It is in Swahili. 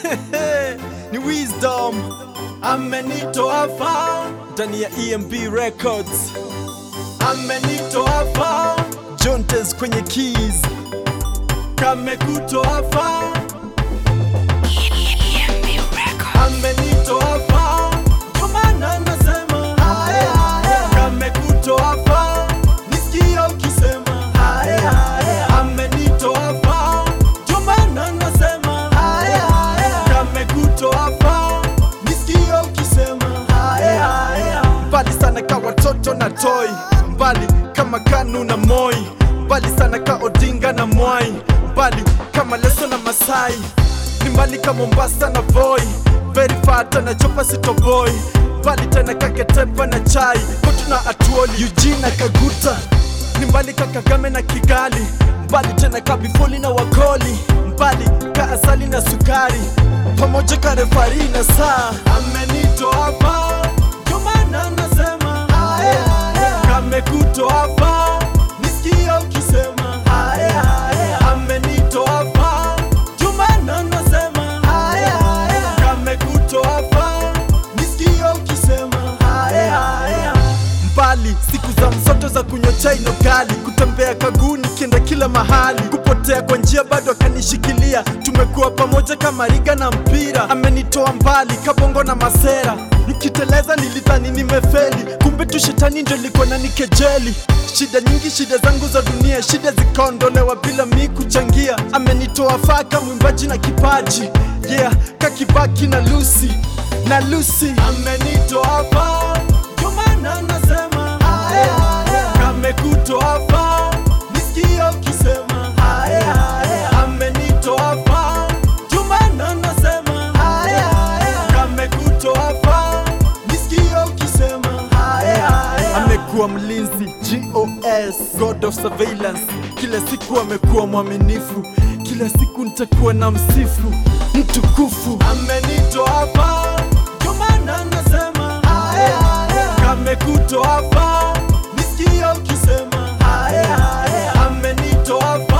ni Wisdom amenitoa far ndani ya EMB Records, amenitoa far Jontes kwenye keys, kamekutoa far amenitoa far, ndio maana nasema haya haya, kamekutoa far, nisikie ukisema haya haya, amenitoa far, ndio maana nasema haya haya, kamekutoa far, nisikie ukisema haya haya, mbali sana ka watoto na toy, mbali kama Kanu na Moi, mbali sana ka Odinga na Mwai, mbali kama Leso na Masai ni mbali ka Mombasa na Voi, very far tena chopa sitoboi, mbali tena ka Ketepa na Chai, Kotu na Atuoli, Eugene na Kaguta, ni mbali ka Kagame na Kigali, mbali tena ka Bifoli na Wakoli, mbali ka Asali na Sukari, pamoja ka refari na saa, amenitoa far, ndio maana nasema haya haya, kamekutoa far, nisikie ukisema haya haya, amenitoa far, ndio maana nasema haya haya, kamekutoa far, nisikie ukisema haya haya mbali siku za msoto za kunywa chai no gali kutembea kaguni kienda kila mahali kupotea kwa njia bado akanishikilia tumekuwa pamoja kama riga na mpira amenitoa mbali kabongo na masera nikiteleza nilidhani nimefeli kumbe tu shetani ndio liko na nikejeli shida nyingi shida zangu za dunia shida zikaondolewa bila mi kuchangia amenitoa faka mwimbaji na kipaji yeah kakibaki na lusi na lusi amenitoa faa ndio maana nasema haya haya, kamekutoa far, nisikie ukisema haya haya, amenitoa far, ndio maana nasema haya haya, kamekutoa far, nisikie ukisema haya haya, amekuwa mlinzi GOS, God of surveillance, kila siku amekuwa mwaminifu, kila siku nitakuwa na msifu mtukufu, amenitoa far, ndio maana nasema haya haya, kamekutoa far, nisikie ukisema haya haya, amenitoa far